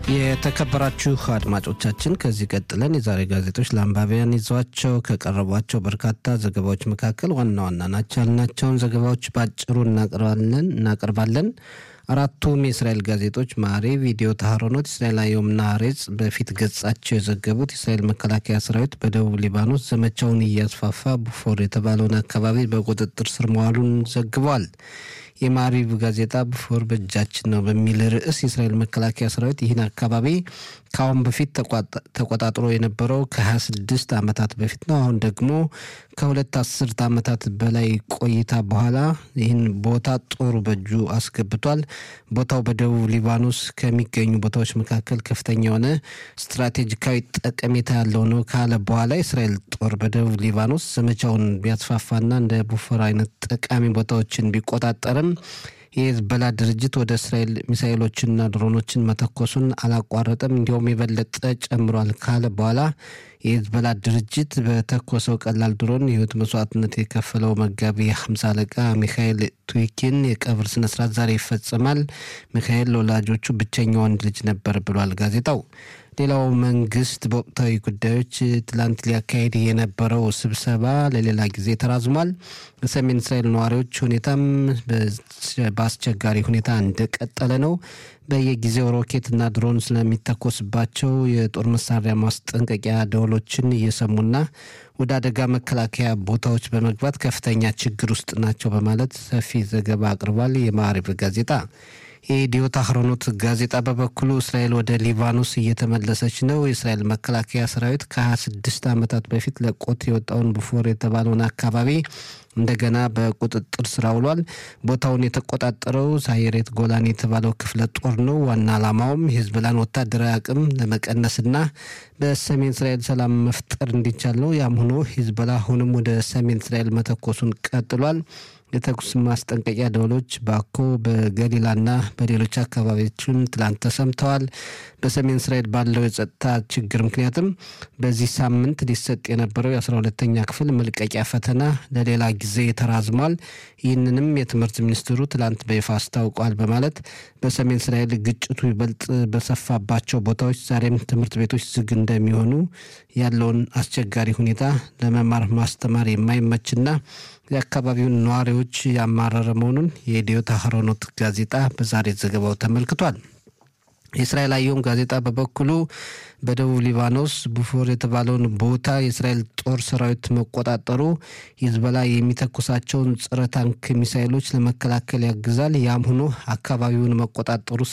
የተከበራችሁ አድማጮቻችን ከዚህ ቀጥለን የዛሬ ጋዜጦች ለአንባቢያን ይዘዋቸው ከቀረቧቸው በርካታ ዘገባዎች መካከል ዋና ዋና ናቸው ያልናቸውን ዘገባዎች በአጭሩ እናቀርባለን። አራቱም የእስራኤል ጋዜጦች ማሬ፣ ቪዲዮ ታህሮኖት፣ እስራኤል አየምና ሀሬጽ በፊት ገጻቸው የዘገቡት የእስራኤል መከላከያ ሰራዊት በደቡብ ሊባኖስ ዘመቻውን እያስፋፋ ቡፎር የተባለውን አካባቢ በቁጥጥር ስር መዋሉን ዘግቧል። የማሪቭ ጋዜጣ ቡፎር በእጃችን ነው በሚል ርዕስ የእስራኤል መከላከያ ሰራዊት ይህን አካባቢ ከአሁን በፊት ተቆጣጥሮ የነበረው ከ26 ዓመታት በፊት ነው። አሁን ደግሞ ከሁለት አስርት ዓመታት በላይ ቆይታ በኋላ ይህን ቦታ ጦሩ በእጁ አስገብቷል። ቦታው በደቡብ ሊባኖስ ከሚገኙ ቦታዎች መካከል ከፍተኛ የሆነ ስትራቴጂካዊ ጠቀሜታ ያለው ነው ካለ በኋላ የእስራኤል ጦር በደቡብ ሊባኖስ ዘመቻውን ቢያስፋፋና እንደ ቡፎር አይነት ጠቃሚ ቦታዎችን ቢቆጣጠርም የሄዝቦላ ድርጅት ወደ እስራኤል ሚሳኤሎችንና ድሮኖችን መተኮሱን አላቋረጠም፣ እንዲሁም የበለጠ ጨምሯል ካለ በኋላ የሄዝቦላ ድርጅት በተኮሰው ቀላል ድሮን የህይወት መስዋዕትነት የከፈለው መጋቢ ሀምሳ አለቃ ሚካኤል ቱዊኪን የቀብር ስነስርዓት ዛሬ ይፈጸማል። ሚካኤል ለወላጆቹ ብቸኛ ወንድ ልጅ ነበር ብሏል ጋዜጣው። ሌላው መንግስት በወቅታዊ ጉዳዮች ትላንት ሊያካሄድ የነበረው ስብሰባ ለሌላ ጊዜ ተራዝሟል። በሰሜን እስራኤል ነዋሪዎች ሁኔታም በአስቸጋሪ ሁኔታ እንደቀጠለ ነው። በየጊዜው ሮኬትና ድሮን ስለሚተኮስባቸው የጦር መሳሪያ ማስጠንቀቂያ ደወሎችን እየሰሙና ወደ አደጋ መከላከያ ቦታዎች በመግባት ከፍተኛ ችግር ውስጥ ናቸው በማለት ሰፊ ዘገባ አቅርቧል። የማዕሪብ ጋዜጣ የኢዲዮት አህሮኖት ጋዜጣ በበኩሉ እስራኤል ወደ ሊባኖስ እየተመለሰች ነው። የእስራኤል መከላከያ ሰራዊት ከ26 ዓመታት በፊት ለቆት የወጣውን ቡፎር የተባለውን አካባቢ እንደገና በቁጥጥር ስር አውሏል። ቦታውን የተቆጣጠረው ሳይሬት ጎላን የተባለው ክፍለ ጦር ነው። ዋና ዓላማውም የሂዝቦላን ወታደራዊ አቅም ለመቀነስና በሰሜን እስራኤል ሰላም መፍጠር እንዲቻል ነው። ያም ሆኖ ሂዝቦላ አሁንም ወደ ሰሜን እስራኤል መተኮሱን ቀጥሏል። የተኩስ ማስጠንቀቂያ ደወሎች ባኮ በገሊላና በሌሎች አካባቢዎችም ትላንት ተሰምተዋል። በሰሜን እስራኤል ባለው የጸጥታ ችግር ምክንያትም በዚህ ሳምንት ሊሰጥ የነበረው የአስራ ሁለተኛ ክፍል መልቀቂያ ፈተና ለሌላ ጊዜ ተራዝሟል። ይህንንም የትምህርት ሚኒስትሩ ትላንት በይፋ አስታውቋል በማለት በሰሜን እስራኤል ግጭቱ ይበልጥ በሰፋባቸው ቦታዎች ዛሬም ትምህርት ቤቶች ዝግ እንደሚሆኑ ያለውን አስቸጋሪ ሁኔታ ለመማር ማስተማር የማይመችና የአካባቢውን ነዋሪዎች ያማረረ መሆኑን የኢዲዮት አህሮኖት ጋዜጣ በዛሬ ዘገባው ተመልክቷል። የእስራኤል አየም ጋዜጣ በበኩሉ በደቡብ ሊባኖስ ቡፎር የተባለውን ቦታ የእስራኤል ጦር ሰራዊት መቆጣጠሩ ሂዝቦላ የሚተኩሳቸውን ጸረ ታንክ ሚሳይሎች ለመከላከል ያግዛል። ያም ሆኖ አካባቢውን መቆጣጠሩ